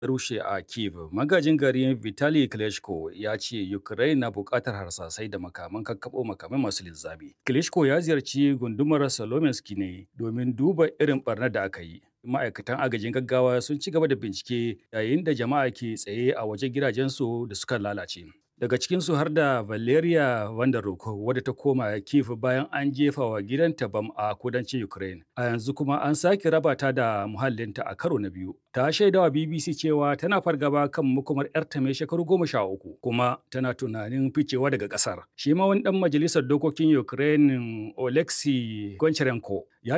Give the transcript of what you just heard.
rushe a Kiev. Magajin garin Vitali Klitschko ya ce Ukraine na buƙatar harsasai da makaman kakkaɓo makamai masu linzami. Klitschko ya ziyarci gundumar Solomensk ne domin duba irin barnar da aka yi. Ma'aikatan agajin gaggawa sun ci gaba da bincike yayin da jama'a ke tsaye a wajen gidajensu da suka lalace. Daga cikinsu har da Valeria Vandaruk wadda ta koma Kiev bayan an jefa wa gidanta bam a kudancin Ukraine. A yanzu kuma an sake raba ta da muhallinta a karo na biyu. Ta shaidawa BBC cewa tana fargaba kan makomar 'yarta mai shekaru goma sha uku kuma tana tunanin ficewa daga ƙasar. Shi ma wani ɗan majalisar dokokin Ukraine Oleksiy Goncharenko ya